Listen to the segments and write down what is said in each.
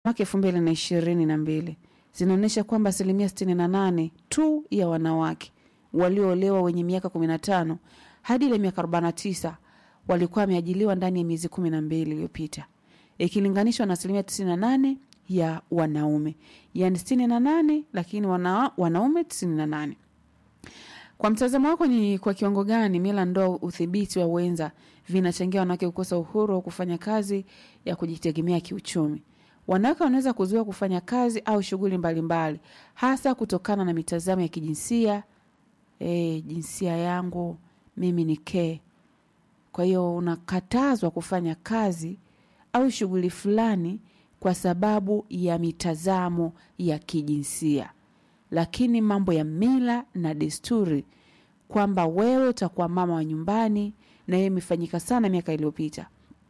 mwaka elfu mbili na ishirini na mbili zinaonyesha kwamba asilimia sitini na nane tu ya wanawake walioolewa wenye miaka kumi na tano hadi ile miaka arobaini na tisa walikuwa wameajiliwa ndani ya miezi kumi na mbili iliyopita ikilinganishwa na asilimia tisini na nane ya wanaume yaani sitini na nane lakini wana, wanaume tisini na nane kwa mtazamo wako ni kwa kiwango gani mila ndoa udhibiti wa wenza vinachangia wanawake kukosa uhuru wa kufanya kazi ya kujitegemea kiuchumi wanawake wanaweza kuzuia kufanya kazi au shughuli mbalimbali hasa kutokana na mitazamo ya kijinsia e, jinsia yangu mimi ni ke kwa hiyo unakatazwa kufanya kazi au shughuli fulani kwa sababu ya mitazamo ya kijinsia lakini mambo ya mila na desturi kwamba wewe utakuwa mama wa nyumbani na hiyo imefanyika sana miaka iliyopita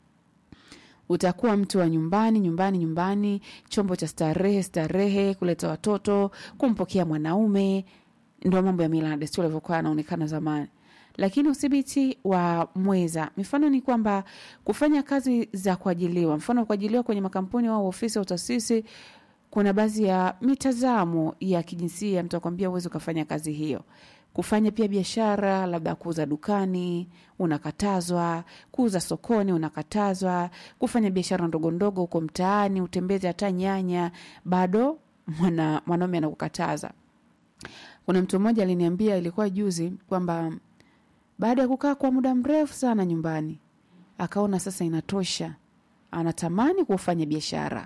utakuwa mtu wa nyumbani nyumbani nyumbani chombo cha starehe starehe kuleta watoto kumpokea mwanaume ndo mambo ya mila na desturi alivyokuwa anaonekana zamani lakini udhibiti wa mweza mifano ni kwamba kufanya kazi za kuajiliwa mfano kuajiliwa kwenye makampuni au ofisi au taasisi kuna baadhi ya mitazamo ya kijinsia mtu akwambia uwezi ukafanya kazi hiyo kufanya pia biashara labda kuuza dukani unakatazwa kuuza sokoni unakatazwa kufanya biashara ndogo ndogo huko mtaani utembeze hata nyanya bado mwana, mwanaume anakukataza kuna mtu mmoja aliniambia ilikuwa juzi kwamba baada ya kukaa kwa muda mrefu sana nyumbani akaona sasa inatosha anatamani kufanya biashara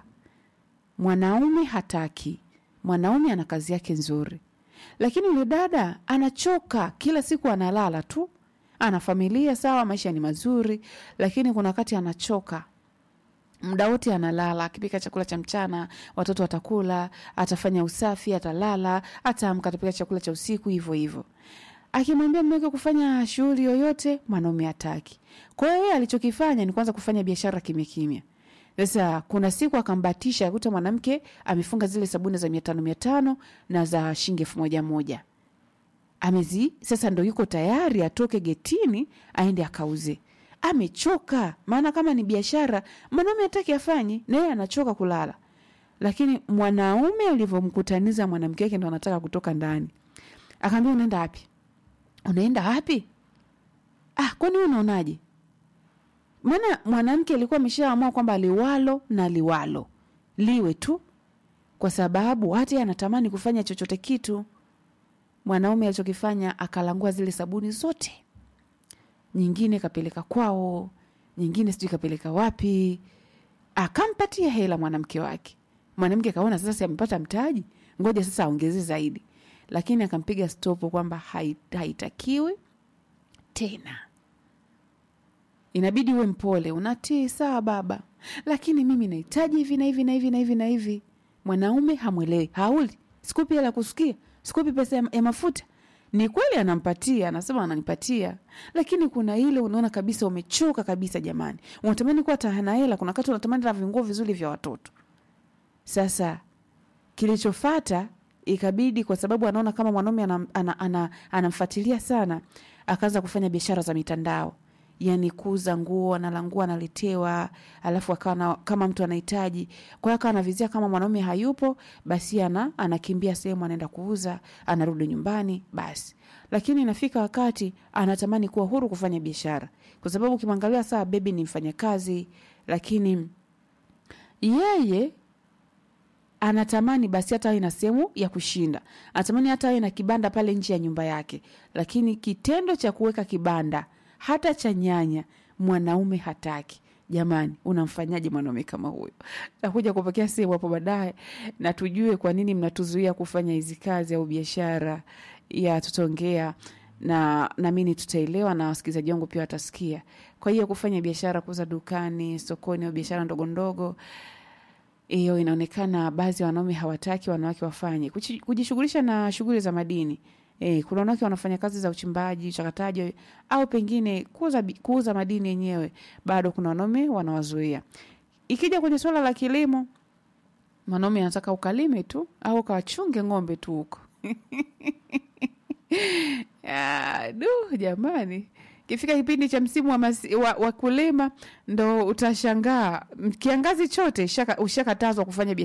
mwanaume hataki mwanaume ana kazi yake nzuri lakini yule dada anachoka kila siku analala tu ana familia sawa maisha ni mazuri lakini kuna wakati anachoka muda wote analala akipika chakula cha mchana watoto watakula atafanya usafi atalala ataamka atapika chakula cha usiku hivyo hivyo akimwambia mmeweke kufanya shughuli yoyote mwanaume hataki kwa hiyo yeye alichokifanya ni kwanza kufanya biashara kimya kimya sasa kuna siku akambatisha akuta mwanamke amefunga zile sabuni za mia tano mia tano na za shilingi elfu moja moja amezi sasa ndo yuko tayari atoke getini aende akauze amechoka maana kama ni biashara mwanaume hataki afanye na yeye anachoka kulala lakini mwanaume alivyomkutaniza mwanamke wake ndo anataka kutoka ndani akaambia unaenda wapi unaenda wapi ah kwani wewe unaonaje maana mwanamke alikuwa ameshaamua kwamba liwalo na liwalo liwe tu kwa sababu hata yeye anatamani kufanya chochote kitu mwanaume alichokifanya akalangua zile sabuni zote nyingine kapeleka kwao nyingine sijui kapeleka wapi akampatia hela mwanamke wake mwanamke akaona sasa si amepata mtaji ngoja sasa aongeze zaidi lakini akampiga stopu kwamba hai- haitakiwi tena inabidi uwe mpole unatii sawa baba lakini mimi nahitaji hivi na hivi na hivi na hivi na hivi mwanaume hamwelewi hauli sikupi hela kusikia sikupi pesa ya, ya mafuta ni kweli anampatia anasema ananipatia lakini kuna ile unaona kabisa umechoka kabisa jamani unatamani kuwa tahana hela kuna wakati unatamani na vinguo vizuri vya watoto sasa kilichofata ikabidi kwa sababu anaona kama mwanaume anamfuatilia ana, ana, anamfuatilia sana akaanza kufanya biashara za mitandao yani kuuza nguo analangua analetewa alafu akawa na- kama mtu anahitaji kwa hiyo akawa anavizia kama mwanaume hayupo basi ana anakimbia sehemu anaenda kuuza anarudi nyumbani basi lakini inafika wakati anatamani kuwa huru kufanya biashara kwa sababu ukimwangalia saa bebi ni mfanyakazi lakini yeye anatamani basi hata awe na sehemu ya kushinda anatamani hata awe na kibanda pale nje ya nyumba yake lakini kitendo cha kuweka kibanda hata cha nyanya mwanaume hataki jamani unamfanyaje mwanaume kama huyo nakuja kupokea sehemu hapo baadaye na tujue kwa nini mnatuzuia kufanya hizi kazi au biashara ya tutaongea na namini tutaelewa na wasikilizaji wangu pia watasikia kwa hiyo kufanya biashara kuuza dukani sokoni au biashara ndogo ndogo hiyo inaonekana baadhi ya wanaume hawataki wanawake wafanye Kuchi- kujishughulisha na shughuli za madini e, kuna wanawake wanafanya kazi za uchimbaji uchakataji au pengine kuuza, bi- kuuza madini yenyewe bado kuna wanaume wanawazuia ikija kwenye swala la kilimo mwanaume anataka ukalime tu au ukawachunge ng'ombe tu huko Ya, du jamani kifika kipindi cha msimu wa, masi, wa, wa kulima ndo utashangaa kiangazi chote ushaka- ushakatazwa kufanya biashara